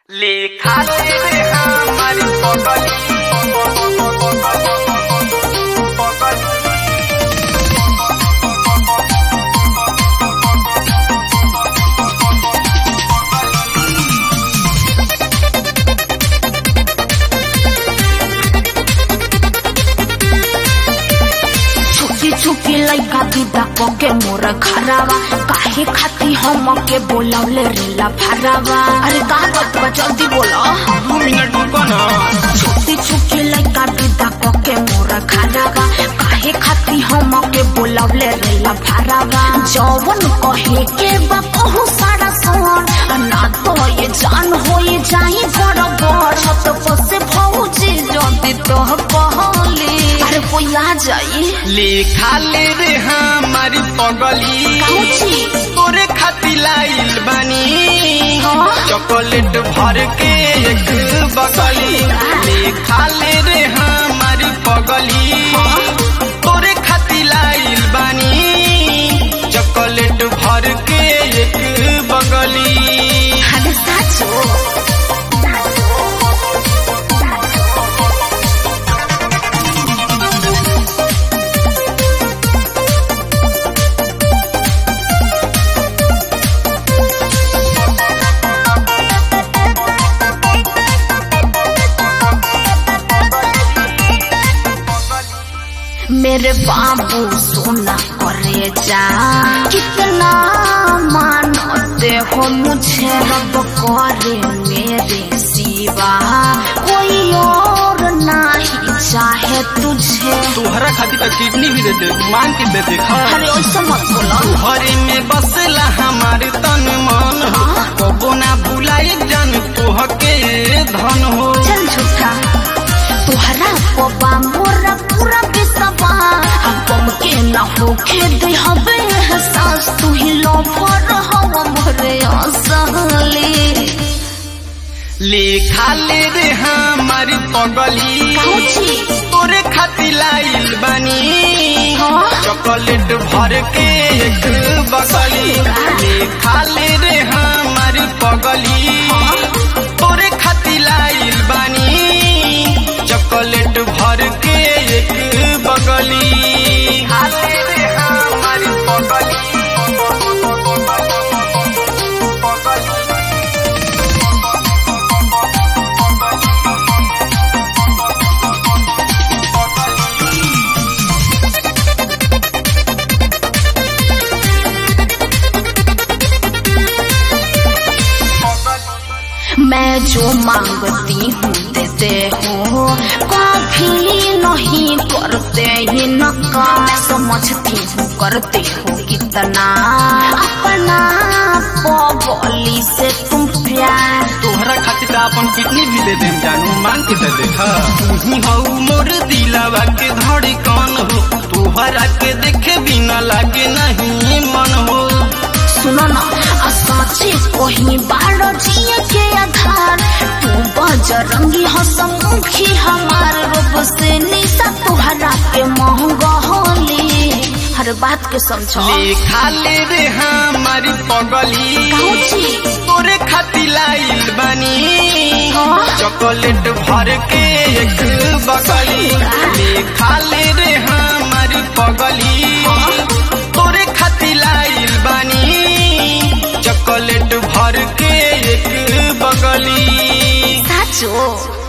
लिखा तेरे हमारी पगली छुकी छुकी लइका दीदा के मोर खरावा काहे खाती हम के बोलौले रेला फरावा अरे का बात बा जल्दी बोलो दो मिनट रुको ना छुकी छुकी लइका दीदा के मोर खरावा काहे खाती हम के बोलौले रेला फरावा जवन कहे के बा कहू सारा सोन आ ना तो ये जान हो ये जाई बड़ बड़ छत पसे भौजी जल्दी तो कहली अरे कोई आ जाई लिखा ले रे हमारी पगली काउची तोरे खाती लाइल बानी हाँ? चॉकलेट भर के एक बगली लिखा ले रे हमारी पगली तोरे खाती लाइल बानी चॉकलेट भर के एक बगली अरे साचो मेरे बाबू सोना करे जा कितना मानते हो मुझे रब करे मेरे सिवा कोई और नहीं चाहे तुझे तोहरा खातिर तो किडनी भी दे दे मांग के दे दे खा अरे ऐसा मत बोलो घरे में बसला हमारे तन मन हो कबो ना भुलाए जान तोह के धन हो चल झूठा तुहरा पबा मोरा पूरा बिसवा हम कम के ना होके दे हवे एहसास तू ही लो भर हवा मोरे असली लिखा ले रे हमारी पगली काउची तोरे खातिर लाइल बानी हाँ? चॉकलेट भर के एक बगली लिखा ले रे हमारी पगली तोरे खातिर लाइल बानी चॉकलेट भर के एक बगली लिखा ले रे हमारी पगली मैं जो मांगती हूँ देते हो कभी नहीं करते ही नकार समझती हूँ करते हो कितना अपना बोली से तुम प्यार तोहरा खातिर तो अपन किडनी भी दे देम जानू मांग के दे देखा तुही हऊ मोर दिलावा के धड़कन हो तोहरा के देखे बिना लागे नहीं मन हो सुनो ना आ साचे कोही बारो जिए के आधार तू बजरंगी हसमुखी हमार रूप से निशा तुहरा के महंगा होली हर बात के समझो लिखा ले रे हमारी पगली काउची तोरे खातिर लाइल बानी हाँ? चॉकलेट भर के एक बगली लिखा ले रे हमारी पगली तोरे खातिर लाइल बानी चॉकलेट भर के एक बगली साचो